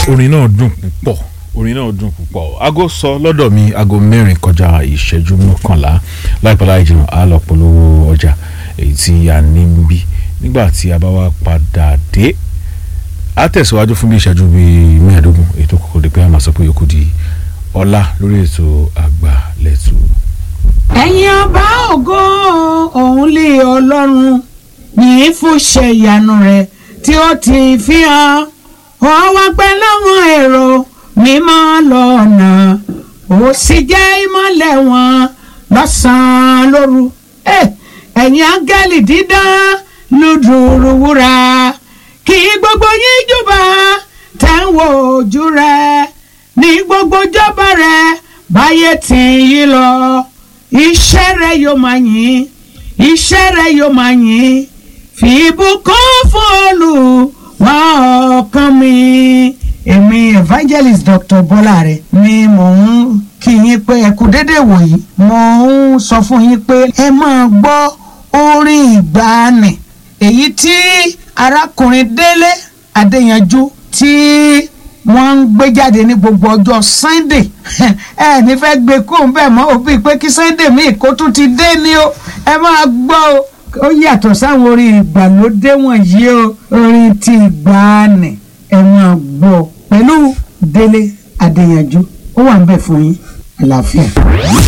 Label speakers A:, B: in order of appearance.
A: orin náà dùn púpọ̀ orin náà dùn púpọ̀ aago sọ lọ́dọ̀ mi aago mẹ́rin kọjá ìṣẹ́jú mọ́kànlá láìpẹ́ láì jìnnà á lọ polówó ọjà èyí tí a ní ń bí nígbà tí a bá wá padà dé a tẹ̀síwájú fún bí ìṣẹ́jú bíi mẹ́ẹ̀ẹ́dógún ètò kòkòrò dé pé a máa sọ pé yòókù di ọlá lórí ètò àgbà lẹ́tù.
B: ẹ̀yin ọba ògo òun lé ọlọ́run yìí fún ṣe ìyanu rẹ̀ tí ó ti fi hàn ó wá pẹ́ láwọn èrò mímọ́ lọ́nà ó sì jẹ́ ìmọ́lẹ̀ wọn lọ́sàn-án lóru Eh, ẹ̀yin áńgẹ́lì dídán lùdùrù wúrà kí gbogbo yín júbà tẹ̀ ń wo ojú rẹ̀ ní gbogbo jọba rẹ̀ báyé tì í lọ iṣẹ́ rẹ̀ yóò máa yìn iṣẹ́ rẹ̀ yóò máa yìn fi ìbùkún fún Olúwa ọkàn mi. èmi evangelist dr bọ́láre ni mò ń kí yín pé ẹ kú dédé wòyí mò ń sọ fún yín pé ẹ máa gbọ́ orin ìgbàanì èyí tí arákùnrin délé adéyanjú tí wọ́n ń gbé jáde ní gbogbo ọjọ́ sunday ẹ ní fẹ́ gbé kó ń bẹ̀ mọ́ òbí pé kí sunday míì kó tún ti dé ní o ẹ máa gbọ́ o ó yàtọ̀ sáwọn orin ìgbàlódé wọ̀nyí o orin ti ìgbàanì ẹ máa gbọ́ pẹ̀lú délé adéyanjú ó wà ń bẹ̀ fún yín àlàáfíà.